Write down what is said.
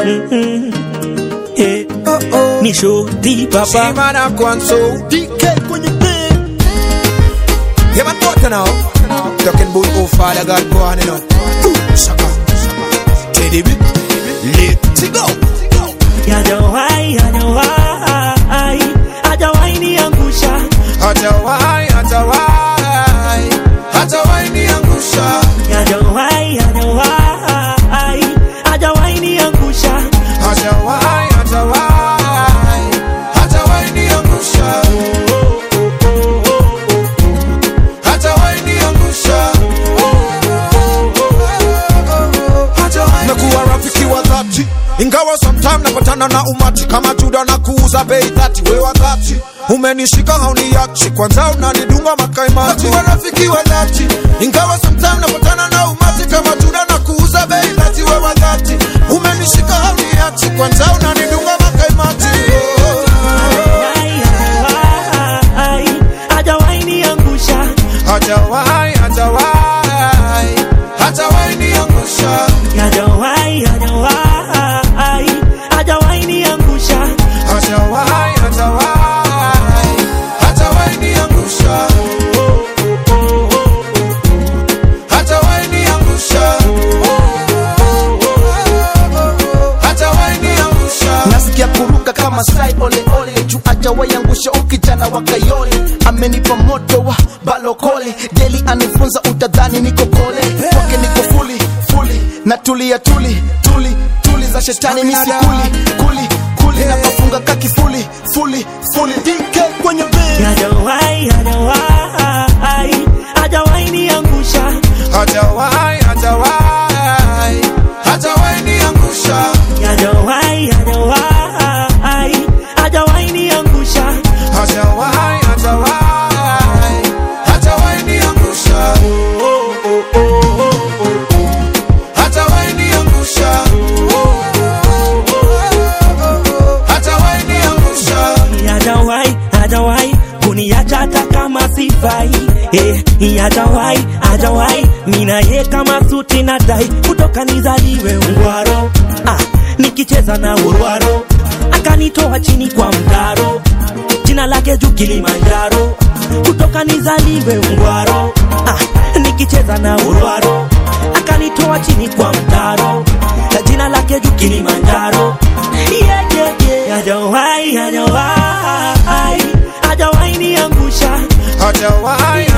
Mm-mm. Eh, Oh oh. ni shoti papa Shimana Kwanso. DK kwenye bed. Yeah, man, what now? Talking about oh Father God, go on, you know. Ooh, Shaka. Teddy B. Let's go. Hajawahi, hajawahi, hajawahi niangusha. Hatawai, hatawai, hatawai niangusha. Hajawahi, hajawahi, hajawahi niangusha. Hatawai, hatawai, hatawai niangusha. Hatawai niangusha. Hatawai Nakuwa rafiki wa dhati ingawa sometime napatana na umati kama Juda na kuuza bei dhati. We wa dhati umenishika hauniachi, kwanza unanidunga makaimati. Nakuwa rafiki wa dhati ingawa sometime napatana na umati kama Juda na kuuza bei dhati. We wa dhati umenishika hauniachi, kwanza unanidunga makaimati. Hajawahi, hajawahi, hajawahi niangusha. Hajawahi, hajawahi, hajawahi niangusha. Hajawahi, hajawahi, hajawahi niangusha. Hajawahi, hajawahi, hajawahi niangusha. Hajawahi niangusha. Hajawahi niangusha. nasikia kuruka kama sai ole ole juu ajawaiangusha ukijana wa kayole amenipa moto wa balokole deli anifunza utadhani niko kole kwake niko fuli fuli na tulia tuli tuli tuli za shetani misikuli kuli kuli na kafunga kakifuli fuli fuli dk kwenye bed Hajawahi, hajawahi, hajawahi niangusha. Hajawahi, hajawahi, hajawahi niangusha. Hajawahi, hajawahi, hajawahi niangusha. Hajawahi, hajawahi, hajawahi niangusha. Hajawahi niangusha. Hajawahi niangusha. Hajawahi, hajawahi kuniacha hata kama sifai. Eh, hajawahi, hajawahi mina ye kama suti na dai kutoka nizaliwe ungwaro. Ah, nikicheza na urwaro akanitoa chini kwa mtaro, jina lake juu Kilimanjaro, kutoka nizaliwe ungwaro. Ah, nikicheza na urwaro akanitoa chini kwa mtaro, na jina lake juu Kilimanjaro. Yeah, yeah, yeah. Hajawahi, hajawahi, hajawahi niangusha. Hajawahi,